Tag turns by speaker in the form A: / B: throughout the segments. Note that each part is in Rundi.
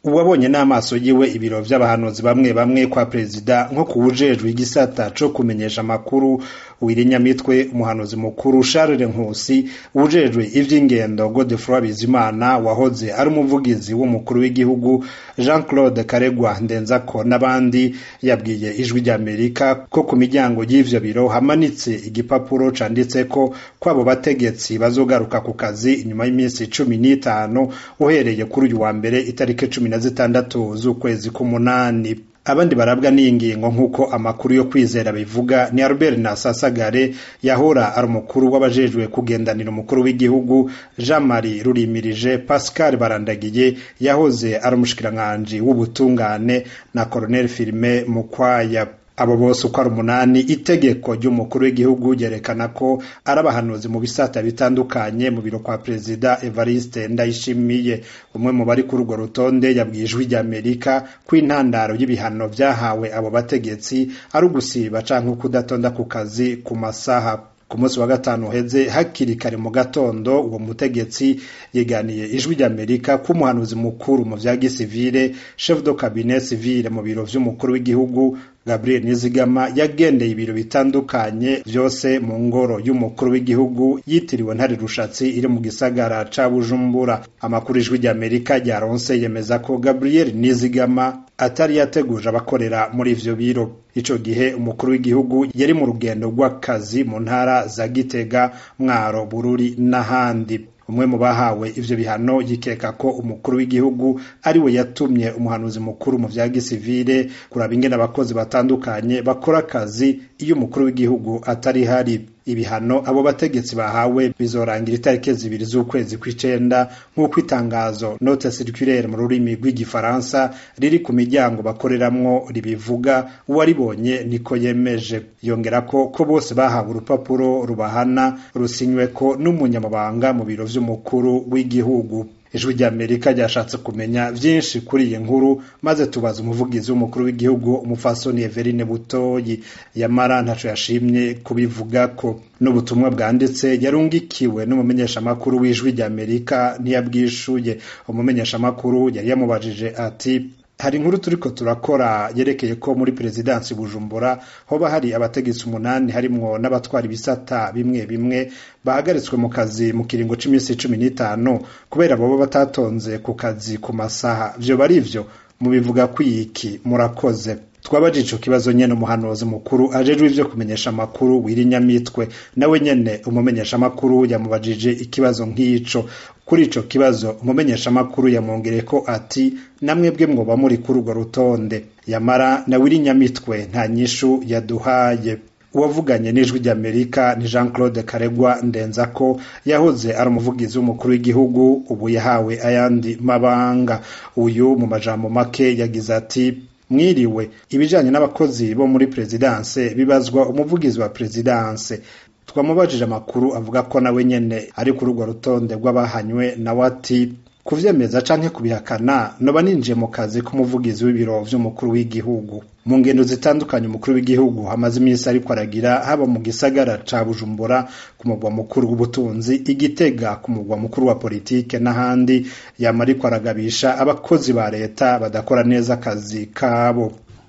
A: uwabonye n'amaso yiwe ibiro vy'abahanuzi bamwe bamwe kwa perezida nko kuwujejwe igisata co kumenyesha amakuru wirinyamitwe umuhanuzi mukuru Charles Nkusi ujejwe ivy'ingendo Godefroid Bizimana wahoze ari umuvugizi w'umukuru w'igihugu Jean Claude Karegwa Ndenzako n'abandi yabwiye ijwi ry'Amerika ko ku miryango y'ivyo biro hamanitse igipapuro canditseko ko abo bategetsi bazogaruka ku kazi inyuma y'iminsi cumi n'itanu uhereye kuri uyu wa mbere itariki cumi na zitandatu z'ukwezi k'umunani abandi barabwa n'iyi ngingo nk'uko amakuru yo kwizera bivuga ni Albert Nasasagare yahora ari umukuru w'abajejwe kugendanira umukuru w'igihugu Jean Marie Rurimirije Pascal Barandagiye yahoze ari umushikiranganji w'ubutungane na Colonel Firme Mukwaya abo bose uko ari umunani itegeko ry'umukuru w'igihugu ryerekana ko ari abahanuzi mu bisata bitandukanye mu biro kwa perezida Evariste Ndayishimiye umwe mu bari kuri urwo rutonde yabwiye ijwi ry'Amerika ko intandaro y'ibihano vyahawe abo bategetsi ari ugusiba canke kudatonda ku kazi ku masaha ku munsi wa gatanu uheze hakiri kare mu gatondo uwo mutegetsi yeganiye ijwi ry'amerika ko umuhanuzi mukuru mu vya gisivile chef de cabinet civile mu biro vy'umukuru w'igihugu Gabriel Nizigama yagendeye ibiro bitandukanye vyose mu ngoro y'umukuru w'igihugu yitiriwe ntare rushatsi iri mu gisagara ca Bujumbura amakuru ijwi ry'Amerika ryaronse yemeza ko Gabriel Nizigama atari yateguje abakorera muri ivyo biro ico gihe umukuru w'igihugu yari mu rugendo rw'akazi mu ntara za Gitega Mwaro Bururi n'ahandi umwe mu bahawe ivyo bihano yikeka ko umukuru w'igihugu ari we yatumye umuhanuzi mukuru mu vya gisivile kuraba ingene abakozi batandukanye bakora akazi iyo umukuru w'igihugu atari hari ibihano abo bategetsi bahawe bizorangira itariki zibiri z'ukwezi kw'icenda nk'uko itangazo note circulaire mu rurimi rw'igifaransa riri ku miryango bakoreramwo ribivuga uwaribonye niko yemeje yongera ko ko bose bahawe urupapuro rubahana rusinyweko n'umunyamabanga mu biro vy'umukuru w'igihugu ijwi ry'amerika ryashatse kumenya vyinshi kuri iyi nkuru maze tubaza umuvugizi w'umukuru w'igihugu umufasoni Everine Butoyi yamara ntaco yashimye kubivugako n'ubutumwa bwanditse yarungikiwe n'umumenyeshamakuru w'ijwi ry'amerika ntiyabwishuye umumenyeshamakuru yari yamubajije ati hari inkuru turiko turakora yerekeye ko muri perezidansi bujumbura hoba hari abategetsi umunani harimwo n'abatwara ibisata bimwe bimwe bahagaritswe mu kazi mu kiringo c'iminsi cumi n'itanu kubera boba batatonze ku kazi ku masaha vyoba ari vyo mubivuga kwiki murakoze twabajije ico kibazo nyene umuhanuzi mukuru ajejwe ivyo kumenyesha amakuru wirinyamitwe nawe nyene umumenyesha amakuru yamubajije ikibazo nk'ico kuri ico kibazo umumenyesha amakuru yamwongereye ko ati namwebwe mwoba muri kuri urwo rutonde yamara na wirinyamitwe nta nyishu yaduhaye uwavuganye n'ijwi ry'amerika ni jean claude karegwa ndenzako yahoze ari umuvugizi w'umukuru w'igihugu ubu yahawe ayandi mabanga uyu mu majambo make yagize ati mwiriwe ibijanye n'abakozi bo muri perezidanse bibazwa umuvugizi wa perezidanse twamubajije amakuru avuga ko nawe nyene ari kuri urwo rutonde rw'abahanywe nawe ati kuvyemeza canke kubihakana noba ninjiye mu kazi k'umuvugizi w'ibiro vy'umukuru w'igihugu mu ngendo zitandukanye umukuru w'igihugu hamaze iminsi ariko aragira haba mu gisagara ca bujumbura ku mugwa mukuru w'ubutunzi igitega ku mugwa mukuru wa politike n'ahandi yama ariko aragabisha abakozi ba leta badakora neza akazi kabo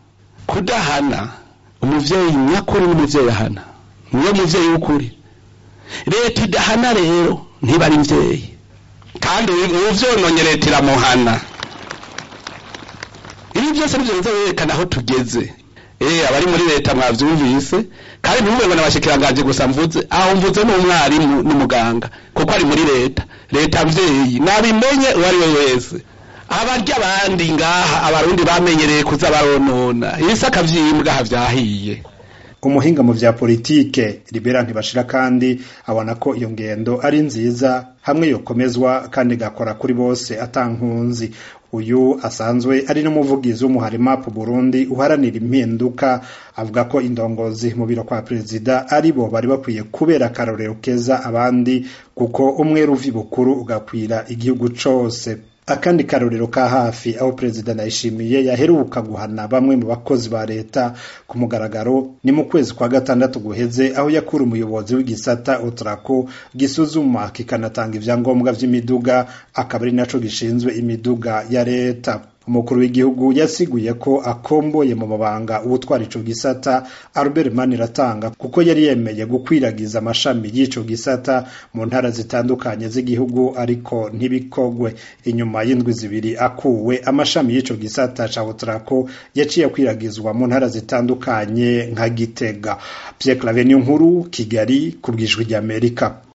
B: kudahana umuvyeyi nyakuri n'umuvyeyi ahana niyo muvyeyi w'ukuri leta idahana rero ntiba ari mvyeyi kandi uvyononye leta iramuhana ibi byose nivyo biza birerekana aho tugeze eh abari muri leta mwavyumvise kandi ntimube ngo n'abashikiranganje gusa mvuze aho mvuze n'umwarimu n'umuganga kuko ari muri leta leta mvyeyi nabimenye uwo ari we wese abarya abandi ngaha abarundi bamenyereye kuza baronona ibisaka vy'imbwa havyahiye
A: umuhinga mu vya politike libera ntibashira kandi abona ko iyo ngendo ari nziza hamwe yokomezwa kandi igakora kuri bose atankunzi uyu asanzwe ari n'umuvugizi w'umuhari map Burundi uharanira impinduka avuga ko indongozi mu biro kwa perezida ari bo bari bakwiye kubera akarorero keza abandi kuko umwe ruvi bukuru ugakwira igihugu cose akandi karorero ka hafi aho perezida Ndayishimiye yaheruka guhana bamwe mu bakozi ba leta ku mugaragaro ni mu kwezi kwa gatandatu guheze aho yakura umuyobozi w'igisata Otrako gisuzuma kikanatanga ivyangombwa vy'imiduga akaba ari naco gishinzwe imiduga ya leta umukuru w'igihugu yasiguye ko akomboye mu mabanga uwutwara ico gisata Albert Maniratanga kuko yari yemeye gukwiragiza amashami y'ico gisata mu ntara zitandukanye z'igihugu ariko ntibikogwe inyuma y'indwi zibiri akuwe amashami y'ico gisata ca Otrako yaciye akwiragizwa mu ntara zitandukanye nka Gitega Pierre Claver nkuru Kigali kubwijwi ry'Amerika